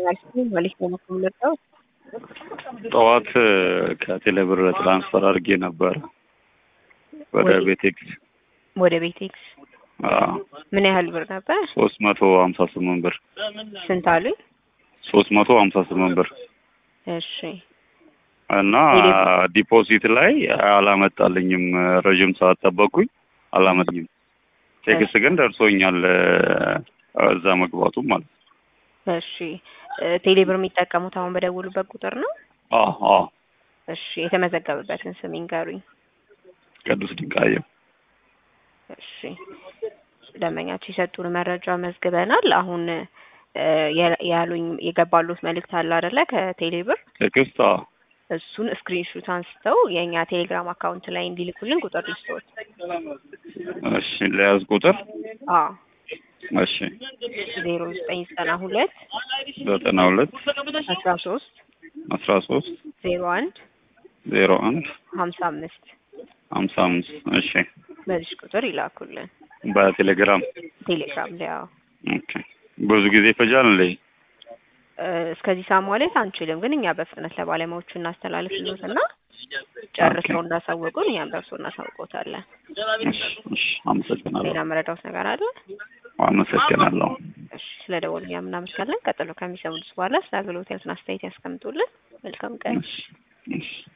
መልክ ነው የምመጣው። ጠዋት ከቴሌብር ትራንስፈር አድርጌ ነበረ ወደ ወደ- ቤቴክስ ወደ ቤቴክስ ምን ያህል ብር ነበር? ሶስት መቶ ሀምሳ ስምንት ብር ስንት አሉኝ? ሶስት መቶ ሀምሳ ስምንት ብር እሺ እና ቴሌብር- ዲፖዚት ላይ አላመጣልኝም። ረዥም ሰዓት ጠበቅኩኝ፣ አላመጣልኝም። ቴክስት ግን ደርሶኛል እዛ መግባቱ ማለት ነው። እሺ እ፣ ቴሌብር የሚጠቀሙት አሁን በደውሉበት ቁጥር ነው? አዎ አዎ። እሺ የተመዘገበበትን ስም ይንገሩኝ። ቅዱስ ድንቃየው እሺ ደንበኛችሁ የሰጡን መረጃ መዝግበናል። አሁን እ፣ የ- ያሉኝ የገባሉት መልእክት አለ አይደለ? ከቴሌብር ቴክስት አዎ። እሱን ስክሪንሹት አንስተው የእኛ ቴሌግራም አካውንት ላይ እንዲልኩልን ቁጥር ልስጥዎት። እሺ ለያዝ ቁጥር አዎ እሺ ዜሮ ዘጠኝ ዘጠና ሁለት ዘጠና ሁለት አስራ ሶስት አስራ ሶስት ዜሮ አንድ ዜሮ አንድ ሀምሳ አምስት ሀምሳ አምስት እሺ በዚህ ቁጥር ይላኩልን በቴሌግራም ቴሌግራም ላይ። አዎ ኦኬ። ብዙ ጊዜ ይፈጃል እንዴ? እ፣ እስከዚህ ሰዓት ማለት አንችልም፣ ግን እኛ በፍጥነት ለባለሙያዎቹ እናስተላልፍሎት እና ጨርሰው እንዳሳወቁን እኛም ደርሶ እናሳውቆታለን። እሺ እሺ፣ አመሰግናለሁ ሌላ መረዳት ነገር አለ? አመሰግናለሁ። እሺ ስለ ደወሉ እኛም እናመሰግናለን። ቀጥሎ ከሚሰሙት በኋላ ስለ አገልግሎት ያሉትን አስተያየት ያስቀምጡልን። መልካም ቀን። እሺ እሺ